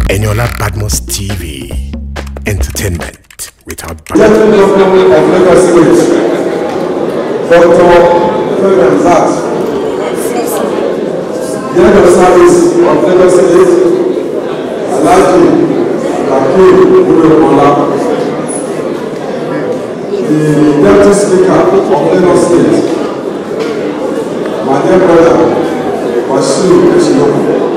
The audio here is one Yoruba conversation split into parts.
Eniola Badmos TV. Entertainment without Gentleman Governor of Lagos State, Dr. Ferdinand Zat, the head of service of Lagos State, Alhaji Akeem Udomola, the deputy speaker of Lagos State, my dear brother, Wasiu Eshinoku.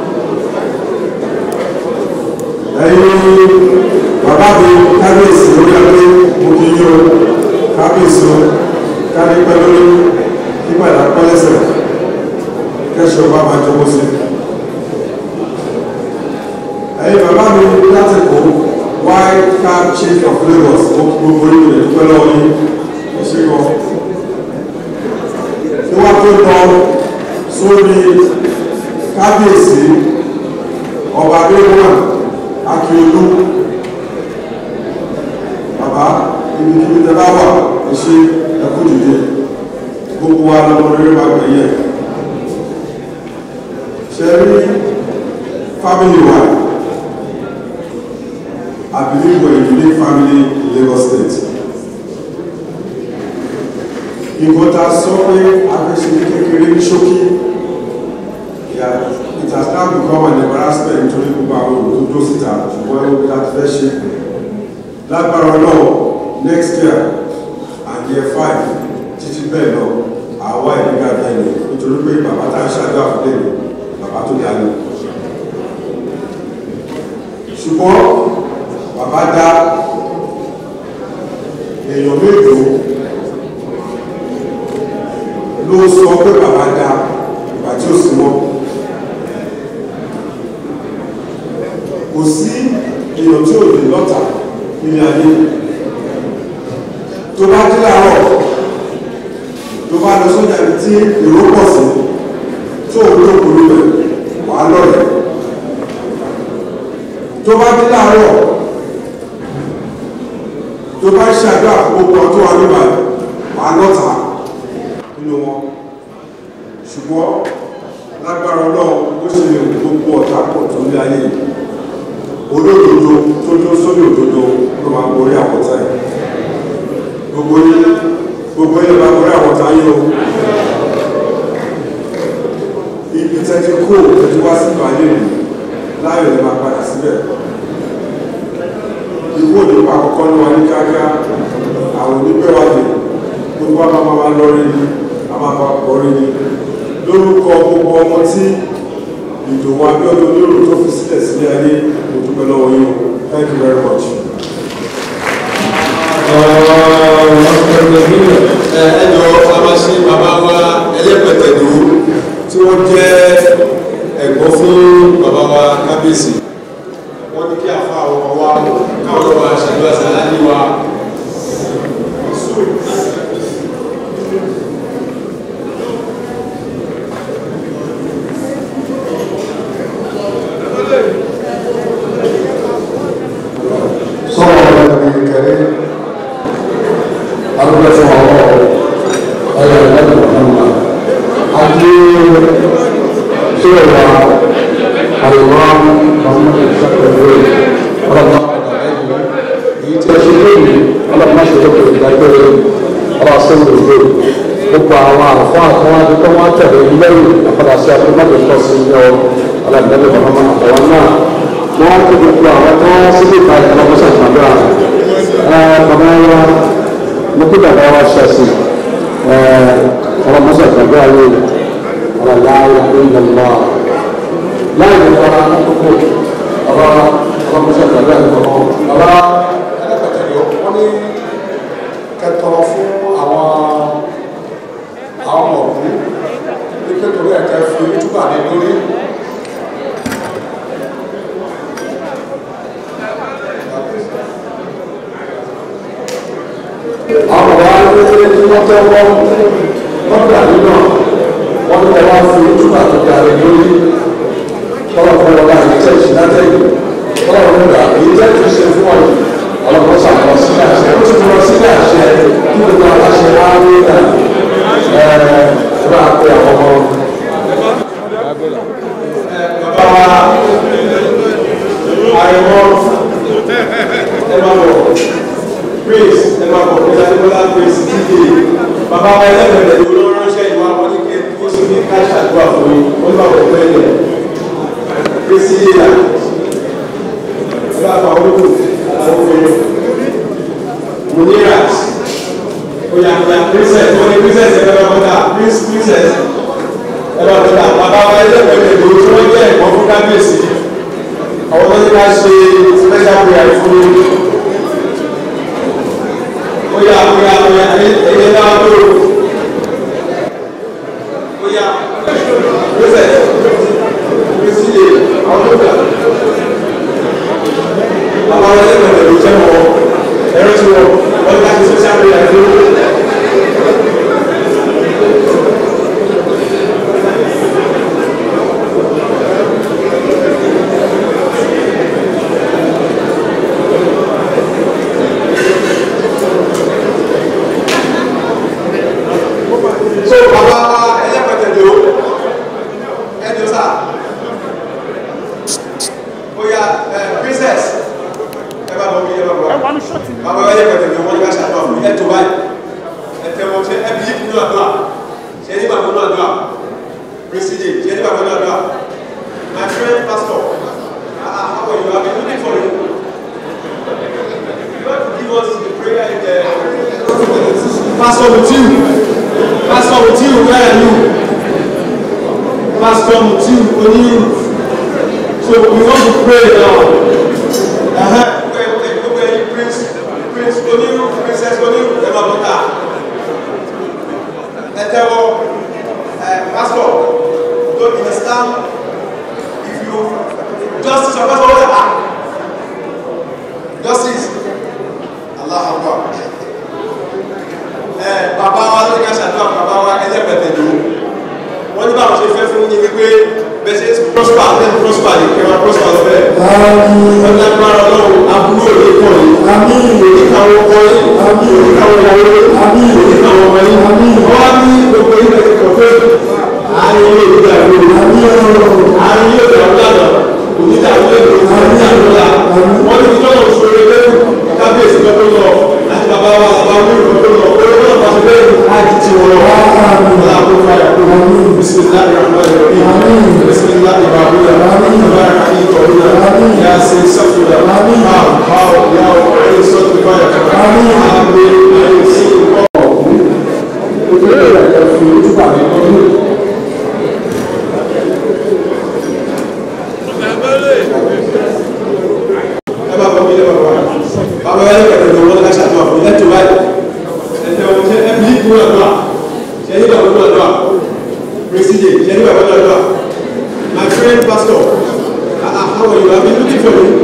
ẹ̀yin bàbá mi kábíyèsí lórí adé mo kì í yọ kábíyèsí o kárí pẹ́ lórí nígbàdá pẹ́lẹ́sẹ̀ kẹ́sọ̀ bá máa jọmọ́ sí. ẹ̀yin bàbá mi láti kó white cab chief of Lagos mo kí gbogbo yìí lè dúpẹ́ lọ́wọ́ yín ẹ ṣe kọ́. tí wọ́n tó lọ sórí kábíyèsí ọba adéwọ́n akíolú bàbá ibi kíbi tẹ bá wà ẹ ṣe ẹkú dìde gbogbo wa lọmọ rere máa gbẹ̀yẹ ṣe rí family wa I believe we're a unique family in Lagos State nǹkan tá a sọ pé a fẹ́ ṣe ní kékeré ní ṣókí it has now become an embarrassment nítorí gbogbo àwọn olùdókòwò síta ṣùgbọ́n ẹ̀rọ bí láti fẹ́ ṣe lágbára náà next year and year five títí bẹ́ẹ̀ lọ àwa ìdíga bẹ́ẹ̀ ni nítorí pé bàbá tá a ṣáájú àfúlẹ̀ ni bàbá tó dá ní. ṣùgbọ́n bàbá dá èèyàn mélòó ló sọ pé bàbá dá ìgbà tí ó sì mọ́. kò sí èèyàn tí ò lè lọ́ta nílé ayé tó bá dé láàárọ̀ tó bá lọ sójà ibi tí èrò pọ̀ sí tó ò tó kúrú rẹ̀ wà á lọ́rẹ̀ tó bá dé láàárọ̀ tó bá ṣe àdúrà gbogbo ọdún wa nígbà wà á lọ́ta nínú wọn ṣùgbọ́n lágbára ọlọ́run ó ṣe gbogbo ọ̀tá pọ̀ tó ní ayé yìí olódodo tó tó sórí òdodo ló máa borí àwọ̀tá ẹ̀ gbogbo yín gbogbo yín máa borí àwọ̀tá yín o ibi tẹ́tí kó tẹ́tí wá sí ìbàlẹ̀ rẹ̀ láyọ̀ lè máa padà síbẹ̀ ikú òdìpá àkọ́kọ́ ní wa ní kíákíá àwọn onígbẹ̀wádìí gbogbo wa máa máa lọ rí ni a máa bá pọ̀ rí ni lórúkọ gbogbo ọmọ tí ìdòwò abíọ́dún onírò tó fi sílẹ̀ sílé ayé mo dúpẹ́ lọ́wọ́ yín o thank you very much. ẹjọ́ abáṣe bàbá wa ẹlẹ́pẹ̀tẹ̀dù tí wọ́n jẹ́ ẹ̀gbọ́n fún bàbá wa kábíyèsí wọ́n ní kí àfa àwọn ọmọ wa káwọn ọmọ àṣàdúrà sàládì wa. صلى على النبي الكريم أرجو الله على النبي محمد حكيم سورة الإمام محمد الشكر رضا يتشكرني على ما شركت الدكتور راسل الدين gbogbo àwọn àfáà tí wọn ti tọ́ wọn tẹ̀lé lẹ́yìn àpàdásí akọ́mọ́tò tó sí ní ọ alábẹ́lẹ́ Muhammad àtàwọn náà wọ́n ti gbogbo àwọn tó wọ́n sílé ìta ìfọwọ́sọ ìgbàdúrà bàbá wa mo kí bàbá wa ṣẹ̀sì ọlọ́mọsọ ìgbàdúrà yìí ọ̀làláyà ìlànà láì ní ọ̀rọ̀ àkókò bàbá ọlọ́mọsọ ìgbàdúrà yìí kọ̀ọ̀kan bàbá ẹlẹ́pẹ̀tẹ̀lẹ̀ wọ́n ní kẹtọ̀rọ̀ fún àwọn àwọn ọmọ òkú ní kékeré ẹ̀kẹ́ fi túbà ní lórí. àwọn ọ̀rọ̀ ayélujára tí wọ́n tẹ́ wọ́n lọ́gbà nínú wọn ní wọ́n fi túbà tó darí lórí tọ́lọ̀ fún wọn láti tẹ́ ìṣìnàtẹ́ yìí tọ́lọ̀ fún wọn èyí tẹ́ ti ṣe fún wọn ọlọ́pàá sàkọ́ sílẹ̀ àṣẹ ó ti lọ sílẹ̀ àṣẹ kí gbogbo aláṣẹ wá ní ìlà ẹ bá pé àwọn ọmọ. bàbá wa ẹlẹ́gbẹ̀rẹ̀ ló ló ránṣẹ́ ìwà wọn ní kí ó sì ní ká ṣàdúrà fún mi wọ́n bá wọ̀ pẹ́ lẹ̀ kristi yíyà bá àwọn olóko àwọn obìnrin munirat oya oya princess wọ́n ní princess ẹ̀ bá bọ́dà princess ẹ̀ bá bọ́dà bàbá wa ẹlẹ́gbẹ̀rẹ̀ ló tí wọ́n jẹ́ ẹ̀kọ́ fún kábíyèsí àwọn tó ní ká ṣe special prayer fún mi oya oya oya ẹyẹ náà tó oya lọsẹ lọsí lè àwọn tó gbà àwọn ọmọ ẹgbẹ́ rẹ ló jẹ wọn ẹ̀rọ tí wọn wọn ká ti social media tó. so bàbá ẹlẹ́pẹ̀tẹ̀dọ̀ ẹjọ́ sá oya ẹ princess ẹ bá bọ̀ bí ẹ bá bọ̀ bàbá ẹlẹ́pẹ̀tẹ̀dọ̀ wọ́n ní ká ṣàtọ̀ fún ẹ tó báyìí ẹ tẹ wọn ṣe ẹ bí yí nínú àdúrà ṣe ní bàbá nínú àdúrà prestige ṣe ní bàbá nínú àdúrà my friend pastor ah ah how are you i been looking for you you want to give us the prayer in the pastor mutiu. Pastor Mutiu, where are you? Pastor Mutiu, Oniru. So we want to pray now. Uh-huh. Where, where, where you Prince, Prince Oniru, Princess Oniru, Emma Bota. Ẹ tẹ́wọ́, Pastor, don't understand if you justice your pastor wọ́n ah justice Allah Akbar bàbá wa ló ní ká ṣàdúrà bàbá wa ẹlẹ́pẹ̀tẹ̀ ló wọ́n ní báwọn ṣe fẹ́ fún yín wípé bẹ́ẹ̀ ṣe prosper lẹ́nu prosper lè kẹwàá prosper lọ bẹ́ẹ̀ wọ́n ní agbára ọlọ́run aburú òde pọ̀ yìí oníkàwọ́ ọkọ yìí oníkàwọ́ ìyàwó yìí oníkàwọ́ ọmọ yìí wọ́n wá ní gbogbo yìí lẹ́sẹ̀ kọ̀ pé àárín ilé ìgbà ìlú àárín ilé ìgbà ìlànà onídàáwó èdè onídàáwó wọ́n ní kíjọ́ náà ṣòro lẹ́nu kábíyèsí lọ́dún lọ àti bàbá wa bàbá wíwì lọ́dún lọ pé wọ́n náà bá ti bẹ́ẹ̀ láti ti wọ́n wá láàbò fàyà kó bisimilahi rahman rahim bisimilahi rahman tabarak ayi kọ̀ọ̀dúnà yà ṣe sọ́kùnà máa bá ọ yà ọ ẹ̀yẹ sọ́kùnà fàyà kọ̀ọ̀dúnà àgbẹ̀ ẹ̀yẹ sí ìkọ́. Ìgbésẹ̀ rẹ̀ fi ojúbà mi lọ́dún. ẹ bá bọ̀ mí lé bàbá bàbá yẹn kẹ̀kẹ́ tó wọ́n ká ṣàtúnwà fún ẹ tó báyìí ẹ tẹ wọn ṣe ẹ bí ìkú àdúrà ṣe ní bàbá náà àdúrà prestige ṣe ní bàbá náà àdúrà my friend pastor ah ah how are you i been looking for you.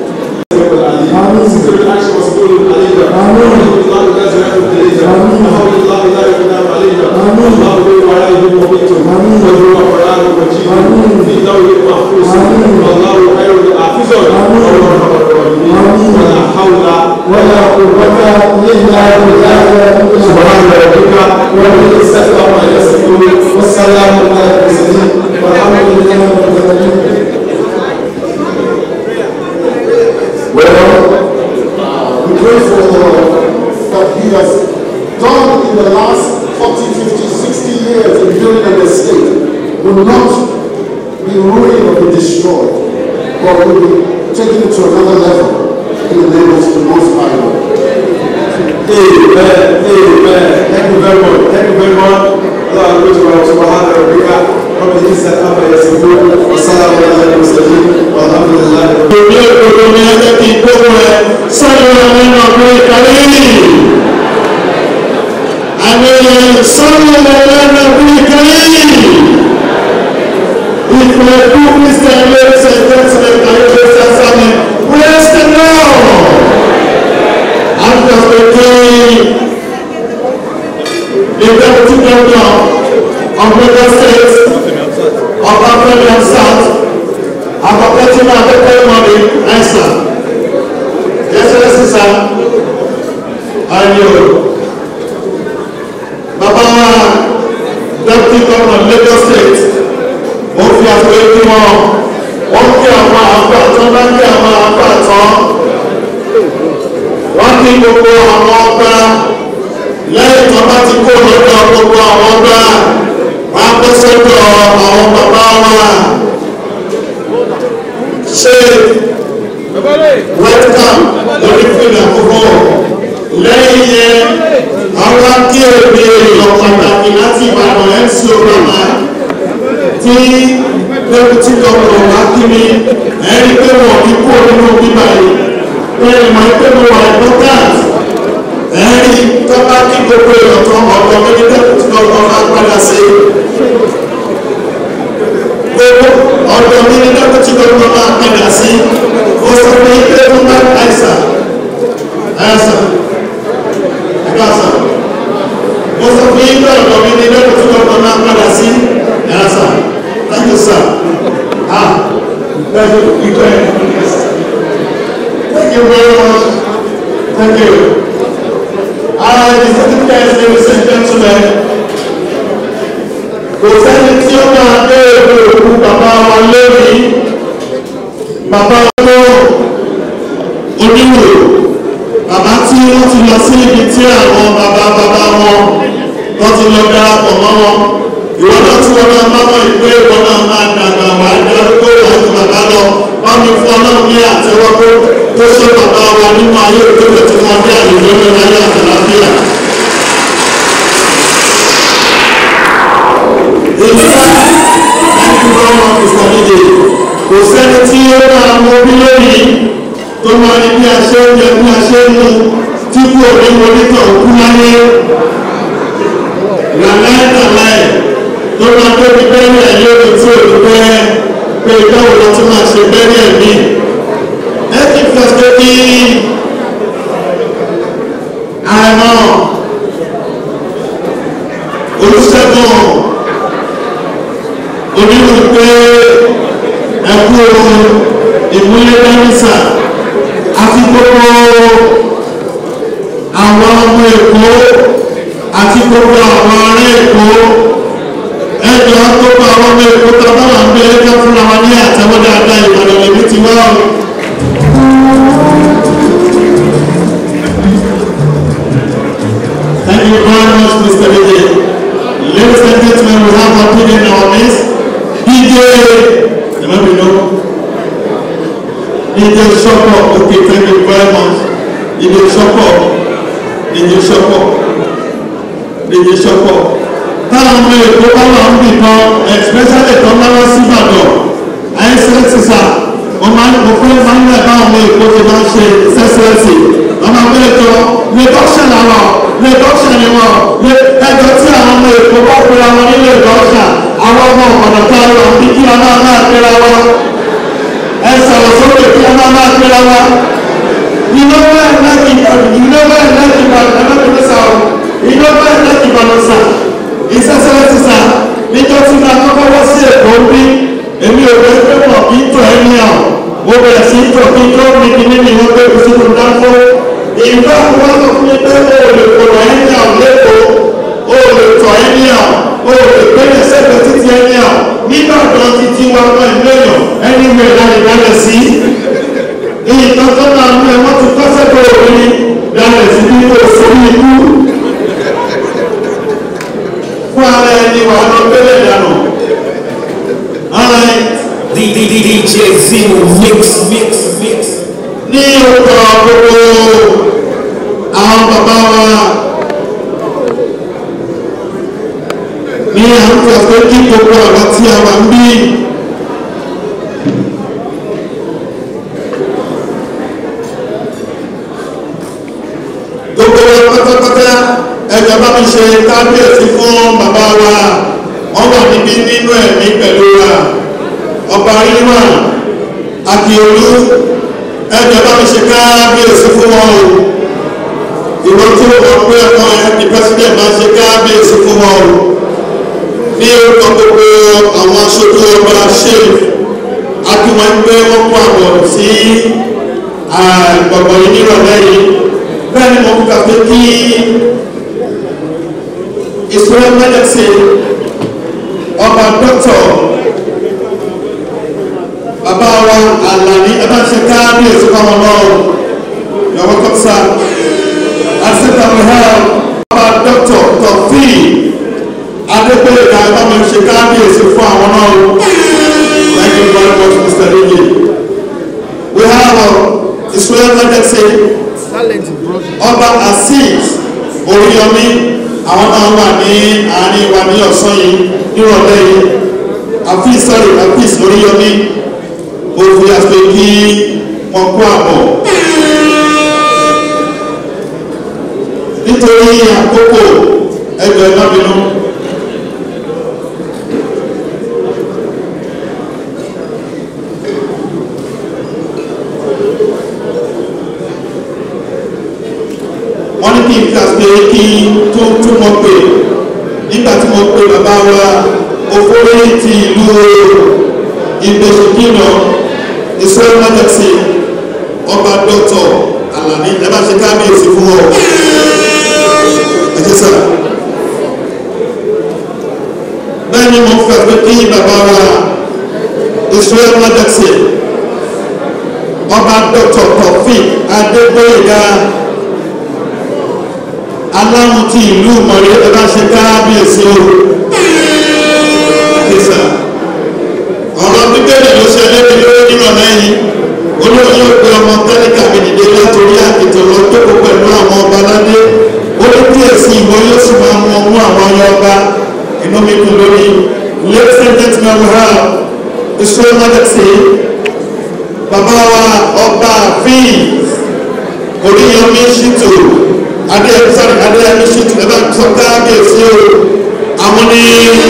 ولا قوة إلا بالله سبحان ربك رب العزة عما يصفون والسلام على المرسلين والحمد لله رب العالمين Well, we pray for that he has done in the last 40, 50, 60 years in building an estate will not be ruined or be destroyed, but will be taken to another level in the name of the Most High God. Amen. Amen. Thank you very much. Thank you very much. Allah goes to our subhanahu wa ta'ala. Rabbi Isa Abba Yasifu. Wassalamu ala al-Mursalin. Walhamdulillah. Èmi òdodo ni ẹjẹ́ kí n gbóhùn ẹ sọ́dọ̀ nínú ọdún ìkàrí. Àmì sọ́dọ̀ nínú ọdún ìkàrí. Ìfẹ́ fún Christian ladies and gentlemen and ladies and gentlemen, praise the Lord. After the day, the deputy governor of Lagos State, of African South, apapẹ́tìmọ̀ akẹ́kọ̀ọ́ mọ̀mí ẹ̀sà ẹsẹ̀ sísá ayò bàbá deputy governor Lagos State ó fi àpò ẹbí wọn ó kí àwọn àpò àtọ́ bá kí àwọn àpò àtọ́ wọ́n kí gbogbo àwọn ọba lẹ́yìn tó bá ti kó lọ́dọ̀ gbogbo àwọn ọba wọn á bọ́ sọ́dọ̀ àwọn bàbá wa ṣe welcome lórí fìlà àkókò lẹ́yìn yẹn àwọn akéèrè èèyàn pàtàkì láti ìbàdàn mc obama tí deputy governor wá kí mi ẹni pé wọn kí kúrò nínú bíbá yìí bẹ́ẹ̀ mọ̀ pé mo wà important ẹni tó bá kí gbogbo èèyàn kan ọ̀dọ̀ mi ní deputy governor máa padà sí gbogbo ọ̀dọ̀ mi ní deputy governor máa padà sí ó sọ pé ilé tó bá àìsàn àìsàn àìsàn mo sọ fún yín pé ọ̀dọ̀ mi ní deputy governor máa padà sí àìsàn thank you sir ah thank you you go ahead thank you very much thank you ah the certificate ladies and gentlemen kò sẹ́ni tí ó máa gbé èrò òkú bàbá wa lórí bàbá tó oníwò bàbá tí wọ́n ti lọ sí ibi tí àwọn bàbá bàbá wọn wọ́n ti lọ darapọ̀ mọ́ wọn ìwọ náà tí wọn náà máa mọ ìpè ìwọ náà máa dàgbà wá darúgbó láti bàbá lọ wọn mi fún ọlọ́run ní àtẹwọ́ tó tó ṣe bàbá wa nínú ayé òkèlè tí wọ́n dé àyè lórí ayé àtàlàfíà. ìfẹ́ láti bá wọn mr nídè kò sẹ́ni tí ó máa mọ bí lónìí tó máa ní bí a ṣe ń jẹ bí a ṣe ń mu tí kò ní mọ́nítọ̀ òkú láyé làlẹ́ làlẹ́ tó máa tó ní bẹ́ẹ̀rẹ̀ ẹ̀yẹ́ omi tí ò ní bẹ́ẹ̀ pé ìdáwò lọ tí máa ṣe bẹ́ẹ̀rẹ̀ ẹ̀mí ẹ ti fẹ́ pé kí àìmọ́ olùṣègùn onírú pé ẹkú ìmúlẹ̀ dánísà àti gbogbo àwọn ọmọ èkó àti gbogbo àwọn ará èkó ẹjọ́ gbogbo àwọn ọmọ èkó tó bá wà ń gbé ẹjọ́ fúnra wa ní àtẹwọ́ dáadáa ìbàdàn lèmi ti wá o. Thank you very much, Mr. Vijay. Ladies and gentlemen, we have one thing in our midst. DJ, let me know. DJ Shoko, okay, thank you very much. DJ Shoko, DJ Shoko, DJ Shoko. Táwọn ọmọ èkó bá wà ń bì kan, especially tó máa wá sí Ìbàdàn, àìsẹ́sì sà, mo máa ń fẹ́ máa ń lẹ̀ bá ọmọ èkó ti máa ń ṣe sẹ́sẹ́sì. Ọmọ abẹ́rẹ́ jọ, reduction àwọn, reduction ni wọn, ẹjọ́ tí àwọn ọmọ èkó bá pera wọn nílé reduction àwọn ọmọ ọ̀nà tá a lọ bí kí a máa máa pera wa ẹ sọ̀rọ̀ sókè kí a máa máa pera wa iná bẹ́ẹ̀ lẹ́kì iná bẹ́ẹ̀ lẹ́kì balùwẹ̀ sà o iná bẹ́ẹ̀ lẹ́kì balùwẹ̀ sà ìṣẹ́sẹ́lẹ̀ ti sà níjọ́ tí máa kọ́kọ́ wọ́ sí èkó bí èmi ò fẹ́ pé wọ́n kì í tọ̀ ẹ́ ní ọ̀ mo bẹ̀rẹ̀ sí í tọ̀ kí tó mi kì ní ìwọ́n pé kò sí kò dáńfó ìgbà wọn sọ fún mi pé o ò lè kọ̀ ẹ́ ní ọ̀ lẹ́kọ̀ọ́ o ò lè tọ̀ ẹ́ ní ọ̀ o lè gbẹ́lẹ̀ sẹ́gbẹ̀ títí ẹni ọ̀ nígbà kan títí wa mọ́ ìlú èèyàn ẹni wẹ̀ láti dalẹ̀ sí nǹkan tó máa mú ẹ wọ́n ti kọ́ sẹ́gbẹ̀ òbí dalẹ̀ sí bí kò sórí ikú fún ara ẹni wà lọ gbẹ́lẹ̀ dànù ara ẹ. DJ Zero mix mix mix. ní orúkọ gbogbo àwọn bàbá wa. ní àwọn ọ̀fẹ́ kí gbogbo ọ̀rọ̀ tí a wà ń bí gbogbo wa pátápátá ẹjọ́ bá mi ṣe kábíyèsí fún bàbá wa wọ́n wà níbí nínú ẹ̀mí pẹ̀lú wa ọba ríwà àkìolú ẹjọ́ bá mi ṣe kábíyèsí fún wọn o ìwọ́n tí ó wọ́n pé ẹ̀kọ́ ẹ̀ ní pẹ́sidẹ̀ máa ṣe kábíyèsí fún wọn o ní orúkọ gbogbo àwọn aṣojú ọba ṣéèf akíwọn gbé wọn kó àwọn sí gbọ̀ngàn yìí nírọ̀lẹ́ yìí bẹ́ẹ̀ ni mo fi kàfé kí ìṣúra mẹ́lẹ́sì ọba dọ́tọ̀ bàbá wa àlàní ẹ bá ṣe káábíyèsí fáwọn náà yọ̀wọ́ kọ́sà àṣetàwé hàn ọba dọ́tọ̀. ẹ bá mi ṣe kábíyèsí fún àwọn náà o thank you very much mr lily we have uh, israel majesty ọba azeez oríyọmí àwọn náà wà ní àárín wa ní ọ̀sán yìí nírọ̀lẹ́ yìí àfíìs sọ́rí àfíìs oríyọmí òfin àti kí wọ́n kó àbọ̀ nítorí àkókò ẹgbẹ́ náà bínú. wọ́n ní kí n kà pé kí tó tún mọ̀ pé nígbà tí mo pe bàbá wa òfórí ti ìlú ìgbésòkìnà israel majesty ọba dọ́tọ̀ alani ẹ bá ṣe kábíyèsí fún ọ ẹ ṣe sá bẹ́ẹ̀ ni mo fẹ́ pé kí bàbá wa israel majesty ọba dọ́tọ̀ kọfí adégbòyega aláwọn ti ìlú mọ̀rẹ́ ẹ bá ṣe kábíyèsí o ẹ ṣe sá ọ̀rọ̀ bíbélì ló ṣe lébi lórí nírọ̀lẹ́ yìí olóyè yóò pe ọmọ tẹ́lẹ̀kà mi dìde látòrí àkìtàn lọ jókòó pẹ̀lú àwọn ọba ládé ó ní kí èsì ìwọ yóò sì máa mú ọmú àwọn ọyọ ọba inú mi dùn lórí ladies and gentlemen we have israel majesty bàbá wa ọba àfin oríyọmí ṣìtò adéyẹmí sáré adéyẹmí ṣìtò ẹ bá sọ káàbíyèsí o àwọn ní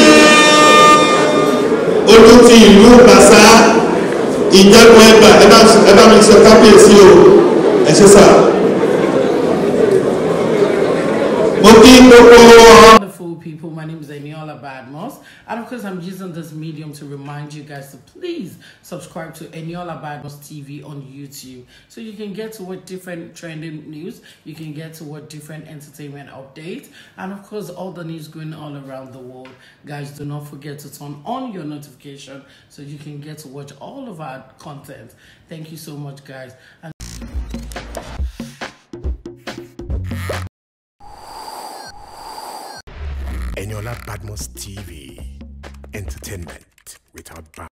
ojú ti ìlú bàṣá ìjẹ́gun ẹgbà ẹ bá mi sọ kábíyèsí o ẹ ṣe sá. mo kí gbogbo Wonderful people, my name is Eniola Badmos, and of course, I'm using this medium to remind you guys to please subscribe to Eniola Badmos TV on YouTube so you can get to what different trending news, you can get to what different entertainment updates, and of course, all the news going all around the world. Guys, do not forget to turn on your notification so you can get to watch all of our content. Thank you so much, guys. And Eniola Badmos TV. Entertainment without bounds.